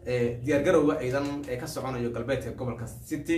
diyaargarowga ciidan ee ka soconayo galbeedka gobolka city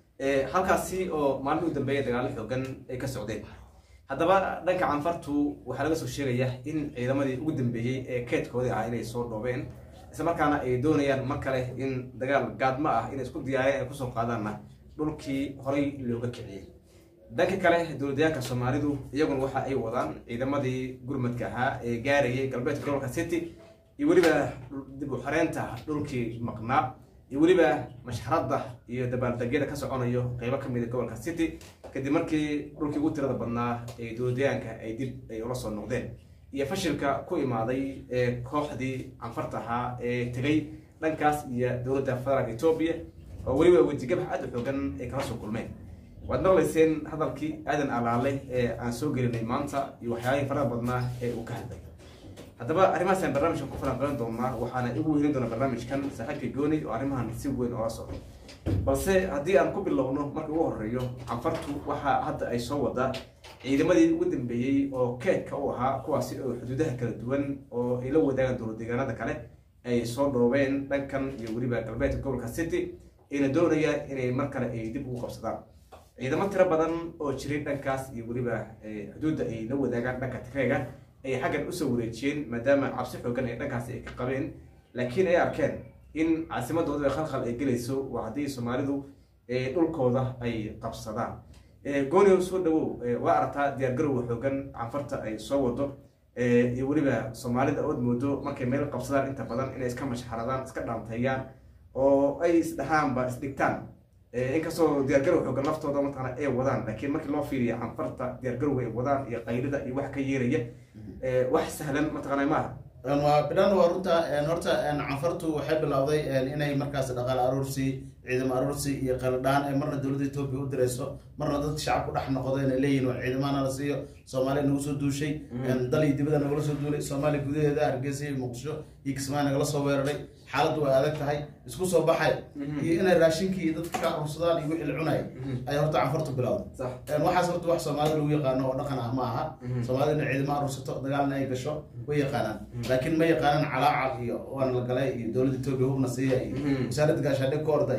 halkaasi oo maalmihii u dambeeya dagaalo xoogan ay ka socdeen haddaba dhanka canfartu waxaa laga soo sheegaya in ciidamadii ugu dambeeyey ee keedkoodii ah inay soo dhoobeen islamarkaana ay doonayaan mar kale in dagaal gaadmo ah inay isku diyaareen ay kusoo qaadaanna dhulkii horay looga kiciyey dhanka kale dowladayaanka soomaalidu iyaguna waxa ay wadaan ciidamadii gurmadka ahaa ee gaarayay galbeedka gobolka city iyo weliba dib u xareynta dhulkii maqnaa iyo weliba mashxaradda iyo dabaaldegyada ka soconayo qeybo ka mida gobolka city kadib markii dhulkii ugu tirada badnaa ee dowladayaanka ay dib ay ula soo noqdeen iyo fashilka ku imaaday ee kooxdii canfarta ahaa ee tegay dhankaas iyo dowladda federaalk etoobiya oo weliba wejigabax aad u xoogan ay kala soo kulmeen waad maqlayseen hadalkii aadan alaale ee aan soo gelinay maanta iyo waxyaabihii faraha badnaa ee uu ka hadlay haddaba arrimahaasaan barnaamijkan ku falanqeyn doonaa waxaana igu weynin doona barnaamijkan saaxiibka gooni oo arrimahan si weyn oola socdo balse haddii aan ku bilowno marka ugu horeeyo canfartu waxaa hadda ay soo wadaa ciidamadii ugu dambeeyey oo keedka u ahaa kuwaasi oo xuduudaha kala duwan oo ay la wadaagaan dowlad deegaanada kale ay soo dhoobeen dhankan iyo weliba galbeedka gobolka city ayna doonayaan inay mar kale ay dib ugu qabsadaan ciidamo tiro badan oo jiray dhankaas iyo weliba xuduudda ay la wadaagaan dhanka tigreega ay xaggan usoo wareejiyeen maadaama cabsi xoogan ay dhankaasi ay ka qabeen laakiin ay arkeen in caasimadooda khalkhal ay gelayso waa haddii soomaalidu dhulkooda ay qabsadaan goonio soo dhawow waa aragtaa diyaargarowga xoogan canfarta ay soo wado iyo weliba soomaalida ood moodo markay meel qabsadaan inta badan inay iska mashxaradaan iska dhaanteeyaan oo ay isdhahaanba isdhigtaan inkastoo diyaargarow xoogan laftooda mataqana ay wadaan laakiin markii loo fiiriya canfarta diyaargarowga ay wadaan iyo qaylida iyo wax ka yeeraya wax sahlan mataqana maaha waa bidhan waa runta horta canfartu waxay bilowday inay markaas dhaqaale aruursi ciidamo aruursi iyo qaladhaan ee marna dowladda etoobiya u dirayso marna dadka shacabku dhex noqdo inay leeyihin waa ciidamana la siiyo soomaaliya nagu soo duushay dal iyo dibada nagala soo duulay soomaaliya gudaheeda hargeysa iyo muqdisho iyo kismaayo nagala soo weeraray xaaladdu way adag tahay isku soo baxay iyo inay raashinkii dadka ka aruursadaan iyo wixii la cunay ay horta canfartu bilowday waxaas horta wax soomaalida lagu yaqaano oo dhaqan ah ma aha soomaalida inay ciidamo aruursato dagaalna ay gasho way yaqaanaan laakiin ma yaqaanaan calaacal iyo waana la galay iyo dowladda etoobiya hubna siiya iyo wasaaradda gaashaandhig ka orda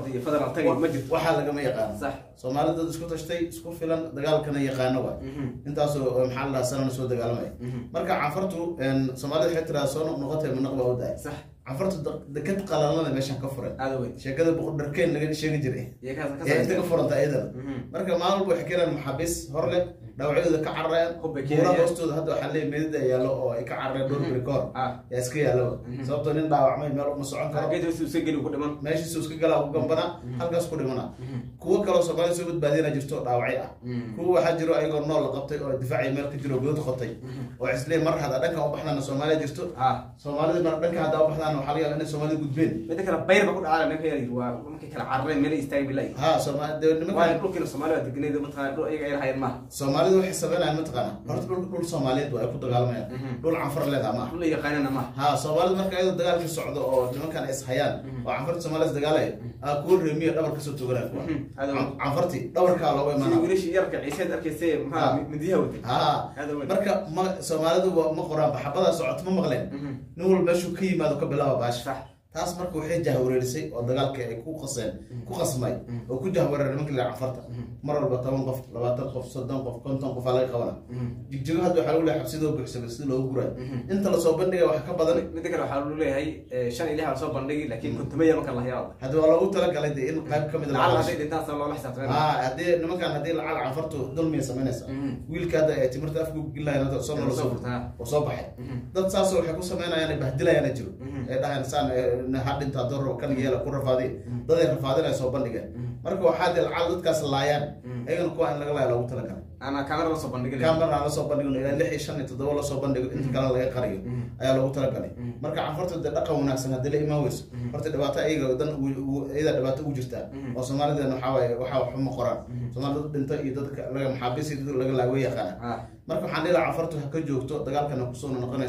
waxaa lagama yaqaano soomaalida dad isku tashtay isku filan dagaalkana yaqaano waay intaasoo maxaa la dhaha sanana soo dagaalamaya marka canfartu soomaalida waxay tiraa soo noqnoqotay manaq baa u daay canfartu dekad qalalana meeshan ka furan sheekada boqordharkeen laga sheegi jiray ee inta ka furanta iyadana marka maalin walba waxay keenaan maxaabiis hor leh dhaawacyadooda ka carareen buura hoostooda hadda waxaa leeyahy meedida yaallo oo ay ka carareen dhowr beri kahor yaa iska yaallo sababtoo nin dhaawacmay meel uma socon karo meeshiisu iska galaa u gambana halkaas ku dhimana kuwo kaloo soomaalida soo badbaadiyana jirto dhaawacyo ah kuwa waxaa jiro ayagoo nool la qabtay oo difaaciya meel ka jiro godad qotay oo islee mar hadda dhankan u baxdana soomaaliya jirto soomaalida mar dhanka hadda u baxdana waxaa laga yaaba inay soomaalida gudbeen mida kale bayr ba ku dhacaa ninka yar waa markay kala carareen meel istaagi bilay ha sooma de waa nimanka dhulkiina soomaaliya deganeed mataqana dhul ayaga ay lahayen maaha soomaalida waxay sameynayaan mataqaana horta dhul dhul soomaaliyeed waa ay ku dagaalamayaan dhul canfar leedaha maaha dhul ay yaqaanana maaha ha soomaalida marka iyadoo dagaalkii socdo oo nimankan ay ishayaan oo canfarta soomaalida isdagaalaya aa kuwo reemiya dhabar kasoo toganaya kuwa Aad weyn. canfarti dhabarkaa looga sidii imaanaa wiilashii yarka ciiseed arkayse Ha. maxaa midiyaha watay ha Aad weyn. marka ma soomaalidu waa- ma qoraan baxabadaa socoto ma maqleen nin walba meeshuu ka yimaado ka bilaaba baasha sax taas marka waxay jahwareerisay oo dagaalka ay ku qaseen ku qasmay oo ku jahwareeray nimanka la canfarta mar walba toban qof labaatan qof soddon qof konton qof aa laga qabana jigjigo hadda waxaa lagu leeyahay xabsidoo buuxsamay sida loogu gurayo inta lasoo bandhiga wax ka badan mida kale waxaa lu leeyahay eh, shan iyo lix baa soo bandhigi laakiin kontomaya marka la hayaa hadda waa loogu talagalay dee in qayb ka mid lacal hadday dhintaan sa loola xisaabtameen ah haddii nimankan haddii lacal canfartu dulmiya samaynaysa wiilka hadda ay timirta afku gilahayn hadda soo nolol soo furtaa. oo soo baxay dad saas waxay ku samaynayaan ay bahdilayaan jiro ee dhahayn saan ha dhintaa doro kan yeela ku rafaadiy dad ay rafaadinaya soo bandhigeen marka waxaa dee lacal dadkaas laayaan ayagana kuwa in laga laaya loogu talagalay ana kaamera la soo bandhigi camera aan lasoo bandhigo ilaa lix iyo shan iyo toddoba lasoo bandhigo inta kale laga qariyo ayaa loogu talagalay marka canfarta dee dhaqan wanaagsan haddii la imaan weyso horta dhibaato ayaga dan ugu- ugu- iyada dhibaato ugu jirtaa oo soomaalideena waxaa waaye waxaa waxba ma qoraan soomaalida dad dhinta iyo dadka laga maxaabiis iyo dad laga laago yaqaana Ah. marka waxaan dhihi lahaa canfartu ha ka joogto dagaalkana kusoo noqonayso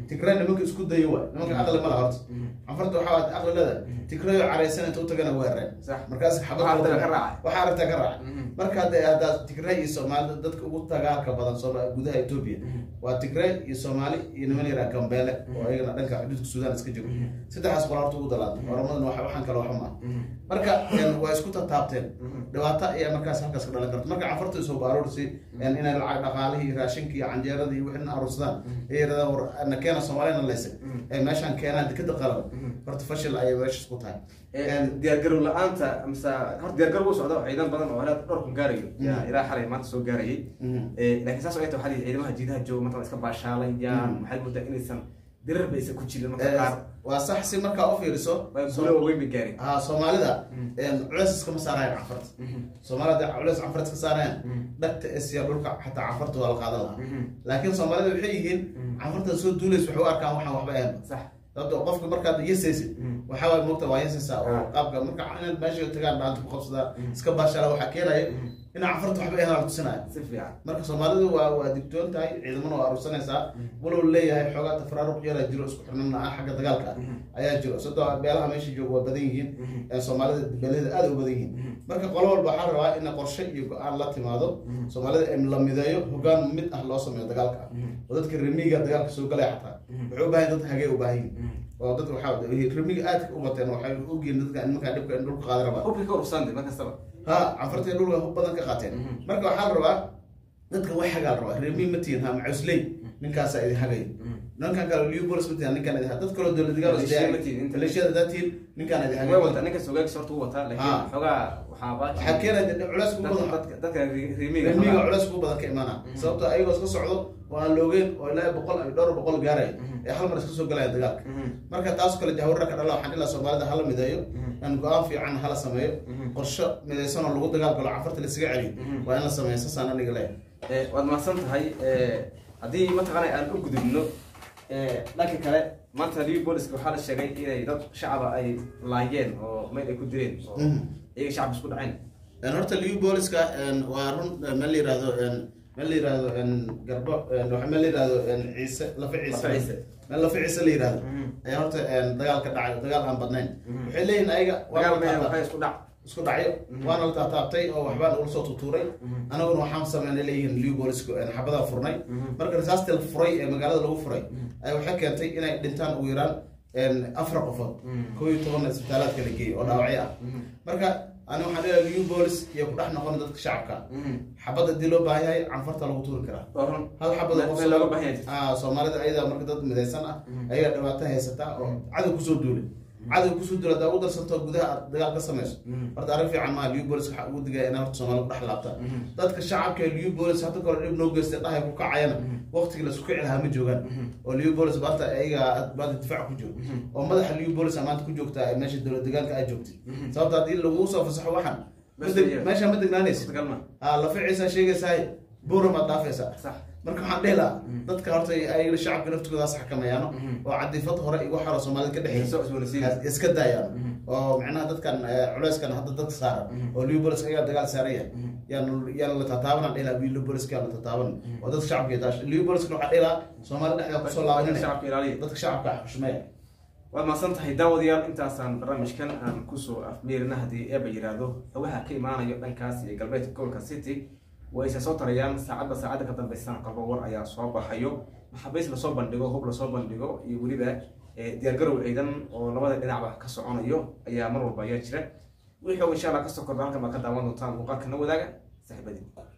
tigray nimanka isku dayo waay nimanka aqli ma laha horta canfarta waxaa waad aqli leedahay tigrayo caraysan inta u tagana weerareen Sax. markaas Waxaa aragtida ka raacay. waxaa aragtaa ka raacay Mhm. marka hadda hadda tigray iyo soomaalida dadka ugu tagaarka badan Sooma- gudaha ethiopia waa tigray iyo soomaali iyo niman yaraa gambeele oo ayagana dhanka xuduudka suudaan iska jiro saddexaas qol horta ugu dalaatay oramadan wax- waxaan kale waxba ma marka een, waa isku tataabteen dhibaato ayaa markaas halkaas ka dhalan karta marka canfarta isoo baaroorsi inay lacag dhaqaalihii raashinkii iyo canjeeradii iyo wixii aruursadaan ay yidhahdaan war na keena soomaalina leysay ee meeshaan keenaan dekada qalan horta fashil ayay meeshas ku tahay Een, diyaargarow la-aanta mise horta diyaargarow u socda ciidan badan oo helaad dhowr kun gaarayo yaa ilaa xalay maanta soo gaarayay mhm. Eh, laakiin saas oo ay tahay waxaa la yidhi ciidamaha jiidaha jooga marka iska baashaalayaan Mhm. maxay moodaa inaysan dirar baysan ku jirin marka Ee, qaar waa sax si markaa u fiiriso waa guulo waaweyn bay gaareen ha soomaalida een, culeys iskama saarayaan canfarta soomaalida hadday culeys canfarta iska saarayaan dhagta esiya dhulka xataa canfarta waa la qaadan lahaa laakiin soomaalida waxay yihiin canfarta soo duulaysa waxay u arkaan waxaan waxba ahayn sax sababto qofka markaad yasaysid waxaa waay moogta waa yasaysaa oo Ah. qaabka marka inaad meesha tagaan dhaanta ku qabsadaan iska baashala waxaa keenaya inaa canfarta waxba ahayn la tusinaya si fiican marka soomaalidu waa waa digtoon tahay ciidamana waa aruursanaysaa walow leeyahay xoogaa tafaraaruq yara jiro isku xirnan ah xagga dagaalka ah ayaa jiro sadoo beelaha meesha jooga waa badan yihiin ee soomaalida beelada aad u badan yihiin marka qolo walba waxaa rabaa in qorshe iyo go-aan la timaado soomaalida in la mideeyo hogaan mid ah loo sameeyo dagaalka ah oo dadka remiga dagaalka soo galaya xataa waxay u baahan dad hagee u baahan yihiin oo dad waxaa remiga aadka u bateen waxay ogyihiin dadka nimankaa dhibka in dhulka qaadi rabaa hubka ka urusande mar kastaba ha canfartay dhulka hub badan ka qaateen marka waxaa la rabaa dadka way hagaa la rabaa remi matiin ha macusley ninkaasaa idin hagaya ninkan kale liubolis matiin ninkaan idin dad kaloo dowlad dagaal Maleeshiya ma tihin, inta- maleeshiyada daatiin ninkaan idin way hagaya wataa ninka soogaagis horta u wataa Ah. laakiin xoogaa waxaaba waxaa keenaya culeys kugu badan dadka dadka rimiga remiga culeys kugu badan ka imaana sababto ayagoo iska socdo oo aan loogeen oo ilaa boqol iyo dhowr boqol gaaraya ee hal mar iska soo galaya dagaalka marka taas kale jahwarra ka dhala waxaan ilaa soomaalida hala mideeyo in go-aan fiican hala sameeyo qorsho midaysan oo lagu dagaalgalo canfarta laisaga celiyo waa in la sameeyo saasaan aniga leeyahay Eh, waad mahadsan tahay Eh, haddii mataqaana aan u gudubno eh, dhanka kale maanta liverpooliska waxaa la sheegay inay dad shacaba ay laayeen oo meel ay ku dileen oo Mhm. iyaga shacab isku dhaceen Een, horta liubooliska waa run een, meel la yirahdo een, meel la yirahdo een, garbo een, waxa meel la yirahdo een, ciise lafa ciise Lafa ciise. meel lafa ciise la yirahdo Mhm. ayaa horta een, dagaal ka dhacay dagaal aan badnayn waxay leeyihin ayaga waa dagaal la meel taabtay. waxay isku dhac isku dhacyo waana la taataabtay oo waxbaan ula soo tutuuray anaguna waxaan sameynay leeyihiin liubolisku xabadaan furnay marka risaastii la furay ee magaalada lagu furay ay waxay keentay inay dhintaan ugu yaraan een, afar qofood koo iyo tobanna isbitaalaadka la geeyey oo dhaawacyo ah marka ani waxaan leeyahay liubolis iyo ku dhex noqon dadka shacabka xabad haddii loo baahan yahay canfarta lagu tuuri karaa waa run hal xabad oo meel looga baahan yahay ah soomaalida ayada marka dad midaysan ah ayaga dhibaato haysata oo cadow kusoo duulay cadow kusoo duulay haddaa ugu darsanto gudaha aad dagaal ka samayso horta arrin fiican maaha liubolis waxaa ugu digaya inay horta soomaali ku dhex laabta dadka shacabka ee liubolis hadda kore dhib noo geystay dhahay ku kacayana waqtigii la isku kici lahaa ma joogaan oo liubolis maanta ayaga baada difaac ku jiro oo madaxa liubolis maanta ku joogtaa ee meesha dowlad deegaanka aad joogtay sababta haddii lagu soo fasaxo waxan ma deg- meesha ma degnaanaysa suurtagal ma ah laficiisa sheegaysahay buura maad dhaafaysaa sax marka waxaan dhihi lahaa dadka horta ay shacabka naftigoodaas xakameeyaano oo cadifad hore igu xaro soomaalida ka soo dhexeysa cusboonaysiin iska daayaan oo macnaha dadkan eh, culeyskan hadda dadka saaran oo liubolis ayaa dagaal saaran yahay yaan yaan la tataabanan dhihi lahaa liubolis kaan la tataaban oo dadka shacabka iyo daash liuboliskana waxaa dhihi lahaa soomaali dhexdeeda kusoo laabanina shacabka ilaaliya dadka shacabka xushmeeya waad mahadsan tahay daawadayaal intaasaan barnaamijkan aan kusoo afmeerina haddii eeba yidhaahdo xogaha ka imaanayo dhankaas iyo galbeedka gobolka city way isa soo tarayaan saacadba saacadda ka dambeysana qalbo war ayaa soo baxayo maxaabiis lasoo bandhigo hub lasoo bandhigo iyo weliba eh, diyaargarow ciidan oo labada dhinacba ka soconayo ayaa mar walba ayaa jira wixii xoog insha allah kasoo kordha halkan baa ka daawan doontaan muuqaalka na wadaaga saaxiibadii